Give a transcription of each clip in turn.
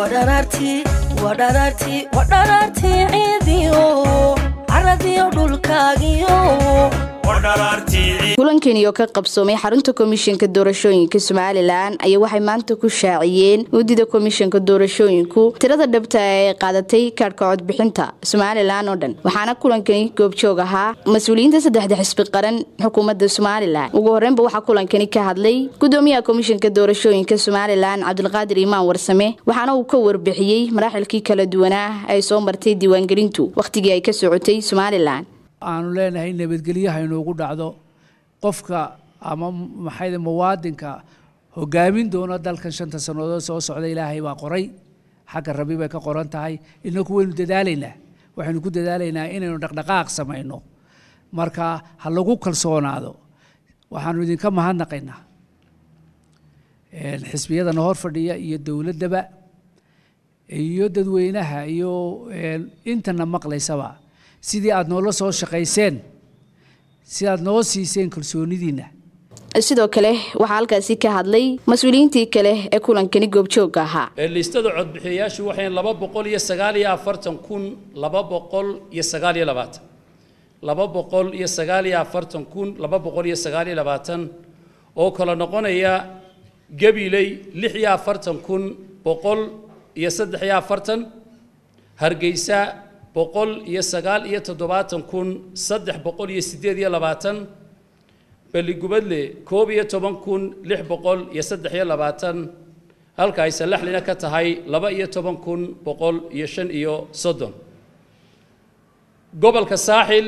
wadharaartii wadharaartii wadharaartii ciidiyo caradiyo dhulkaagiyo kulankani oo ka qabsoomay xarunta komishanka doorashooyinka somalilan ayaa waxay maanta ku shaaciyeen guddida komishanka doorashooyinku tirada dhabta ee qaadatay kaadhka codbixinta somalilan oo dhan waxaana kulankani goobjoog ahaa mas-uuliyiinta saddexda xisbi qaran xukuumadda somalilan ugu horreynba waxaa kulankani ka hadlay gudoomiyaha komishanka doorashooyinka somalilan cabdulqaadir imaan warsame waxaana uu ka warbixiyey maraaxilkii kala duwanaa ay soo martay diiwaangelintu wakhtigii ay ka socotay somalilan aanu leenahay nabadgelyaha inoogu dhacdo qofka ama maxay muwaadinka hogaamin doona dalkan shanta sannadood soo socda ilaahay baa qoray xagga rabi bay ka qoran tahay inaku waynu dadaalaynaa waxaynu ku dadaalaynaa inaynu dhaqdhaqaaq samayno marka ha lagu kalsoonaado waxaanu idinka mahadnaqaynaa xisbiyadana hor fadhiya iyo dowladdaba iyo dadweynaha iyo intana maqlaysaba sidii aada noola soo shaqayseen si aad noo siiseen kalsoonidiinna sidoo kale waxaa halkaasi ka hadlay mas-uuliyiintii kale ee kulankani goobjoogga ahaa liistada codbixiyayaashu waxay laba boqol iyo sagaal iyo afartan kun laba boqol iyo sagaal iyo labaatan laba boqol iyo sagaal iyo afartan kun laba boqol iyo sagaal iyo labaatan oo kala noqonaya gabiley lix iyo afartan kun boqol iyo saddex iyo afartan hargeysa boqol iyo sagaal iyo toddobaatan kun saddex boqol iyo siddeed iyo labaatan beligubadle koob iyo toban kun lix boqol iyo saddex iyo labaatan halka ay salaxlina ka tahay laba iyo toban kun boqol iyo shan iyo soddon gobolka saaxil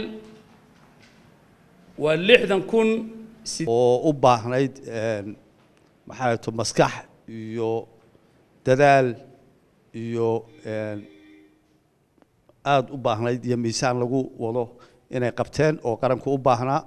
waa lixdan kun oo u baahnayd maxaa to maskax iyo dadaal iyo aada u baahnayd iyo miisaan lagu wado inay qabteen oo qaranku u baahnaa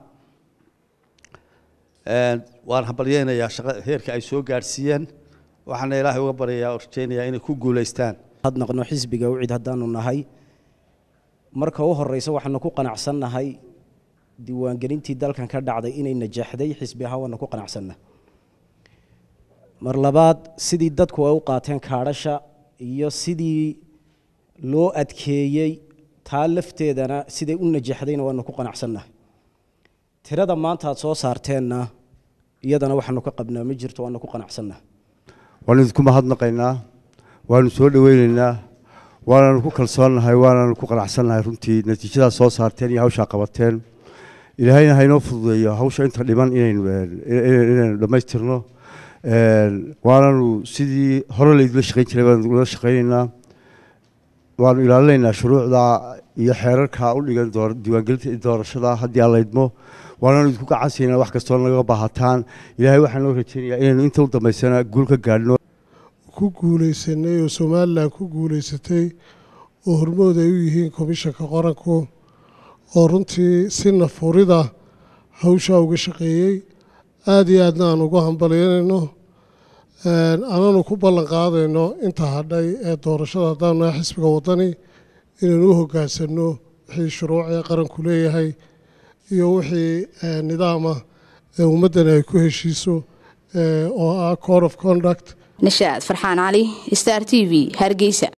waan hambalyeynayaa shaqa heerka ay soo gaadhsiiyeen waxaana ilaahay uga baryayaa oo rajaynayaa inay ku guulaystaan hadnaqno xisbiga ucid haddaanu nahay marka u horeysa waxaanu ku qanacsannahay diiwaangelintii dalkan ka dhacday inay najaxday xisbi ahaan waanu ku qanacsanna mar labaad sidii dadku ay u qaateen kaadhasha iyo sidii loo adkeeyey taa lafteedana siday u najaxdayna waanu ku qanacsannahay tirada maanta aad soo saarteenna iyadana waxaanu ka qabnaa ma jirto waanu ku qanacsannahay waanu idinku mahadnaqaynaa waanu soo dhoweynaynaa waananu ku kalsoonnahay waananu ku qanacsannahay runtii natiijadaad soo saarteen iyo hawshaa qabateen ilaahayna haynoo fududeeyo hawsha inta dhiman inaynu inaynu dhammaystirno waananu sidii hore laydula shaqayn jiray baanu ula shaqaynaynaa waanu ilaalinaynaa shuruucda iyo xeerarka u dhigan diiwaangelinta doorashada haddii aan laydmo waananu idinku gacansiinaa wax kastoo naga baahataan ilaahay waxaan noo rajaynayaa inaynu inta u dambaysana guul ka gaadhno ku guulaysanay oo somalilan ku guulaysatay oo hormood ay u yihiin komishanka qaranku oo runtii si nafurida hawshaa uga shaqeeyey aada iyo aadna aan ugu hambalyanayno ananu ku ballan qaadayno inta hadhay ee doorashada haddaanu nahay xisbiga waddani inaynu u hoggaansanno wixii shuruucee qaranku leeyahay iyo wixii nidaama ee ummaddani ay ku heshiiso oo ah code of conduct nashaad farxaan cali star t v hargeysa